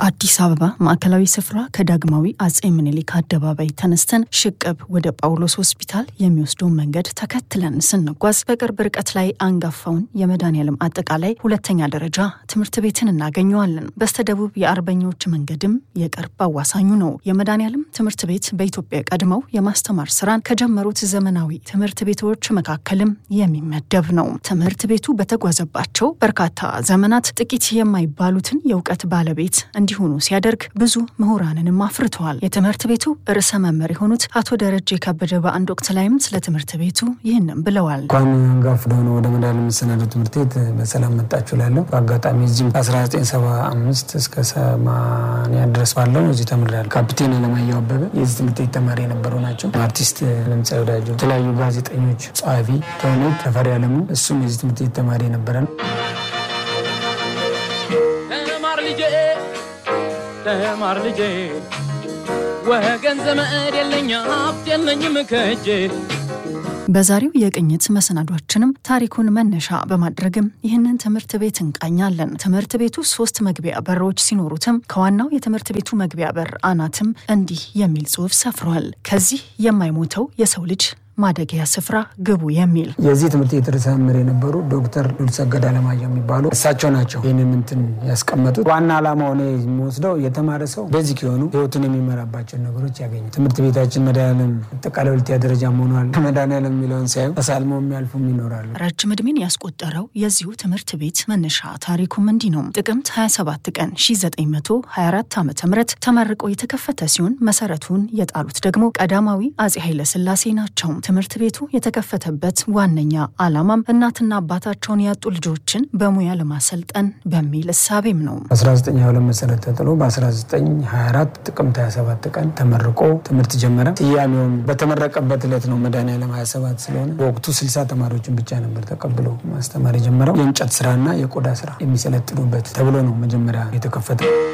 ከአዲስ አበባ ማዕከላዊ ስፍራ ከዳግማዊ አጼ ምኒልክ አደባባይ ተነስተን ሽቅብ ወደ ጳውሎስ ሆስፒታል የሚወስደውን መንገድ ተከትለን ስንጓዝ በቅርብ ርቀት ላይ አንጋፋውን የመድኃኔዓለም አጠቃላይ ሁለተኛ ደረጃ ትምህርት ቤትን እናገኘዋለን። በስተደቡብ የአርበኞች መንገድም የቅርብ አዋሳኙ ነው። የመድኃኔዓለም ትምህርት ቤት በኢትዮጵያ ቀድመው የማስተማር ስራን ከጀመሩት ዘመናዊ ትምህርት ቤቶች መካከልም የሚመደብ ነው። ትምህርት ቤቱ በተጓዘባቸው በርካታ ዘመናት ጥቂት የማይባሉትን የእውቀት ባለቤት እንዲሆኑ ሲያደርግ ብዙ ምሁራንንም አፍርተዋል። የትምህርት ቤቱ ርዕሰ መምህር የሆኑት አቶ ደረጀ ከበደ በአንድ ወቅት ላይም ስለ ትምህርት ቤቱ ይህንም ብለዋል። እንኳን አንጋፋ ወደሆነ ወደ መድኃኔዓለም መሰናዶ ትምህርት ቤት በሰላም መጣችሁ ላለሁ በአጋጣሚ እዚህም ከ1975 እስከ 80 ድረስ ባለው እዚህ ተምሬያለሁ። ካፒቴን አለማየሁ አበበ የዚህ ትምህርት ቤት ተማሪ የነበሩ ናቸው። አርቲስት ለምጻ ወዳጆ፣ የተለያዩ ጋዜጠኞች፣ ጸሐፊ ተውኔት ተፈሪ አለሙ እሱም የዚህ ትምህርት ቤት ተማሪ የነበረ ነው። ተማር ልጄ ተማር ልጄ ወገን ዘመድ የለኝ ሀብት የለኝም ከእጄ በዛሬው የቅኝት መሰናዷችንም ታሪኩን መነሻ በማድረግም ይህንን ትምህርት ቤት እንቃኛለን። ትምህርት ቤቱ ሶስት መግቢያ በሮች ሲኖሩትም ከዋናው የትምህርት ቤቱ መግቢያ በር አናትም እንዲህ የሚል ጽሑፍ ሰፍሯል። ከዚህ የማይሞተው የሰው ልጅ ማደጊያ ስፍራ ግቡ የሚል የዚህ ትምህርት ቤት ርዕሰ መምህር የነበሩ ዶክተር ሉልሰገድ አለማየሁ የሚባሉ እሳቸው ናቸው ይህንን እንትን ያስቀመጡት። ዋና ዓላማው እኔ የሚወስደው የተማረ ሰው ቤዚክ የሆኑ ህይወቱን የሚመራባቸውን ነገሮች ያገኙ። ትምህርት ቤታችን መድኃኔዓለም አጠቃላይ ሁለተኛ ደረጃ ሆኗል። መድኃኔዓለም የሚለውን ሳይሆን ተሳልመው የሚያልፉም ይኖራሉ። ረጅም ዕድሜን ያስቆጠረው የዚሁ ትምህርት ቤት መነሻ ታሪኩም እንዲህ ነው። ጥቅምት 27 ቀን 1924 ዓ ም ተመርቆ የተከፈተ ሲሆን መሰረቱን የጣሉት ደግሞ ቀዳማዊ አጼ ኃይለ ሥላሴ ናቸው። ትምህርት ቤቱ የተከፈተበት ዋነኛ ዓላማም እናትና አባታቸውን ያጡ ልጆችን በሙያ ለማሰልጠን በሚል እሳቤም ነው። 1922 መሰረት ተጥሎ በ1924 ጥቅምት 27 ቀን ተመርቆ ትምህርት ጀመረ። ስያሜውም በተመረቀበት ዕለት ነው መድኃኔዓለም 27 ስለሆነ በወቅቱ 60 ተማሪዎችን ብቻ ነበር ተቀብሎ ማስተማር የጀመረው። የእንጨት ስራና የቆዳ ስራ የሚሰለጥኑበት ተብሎ ነው መጀመሪያ የተከፈተው።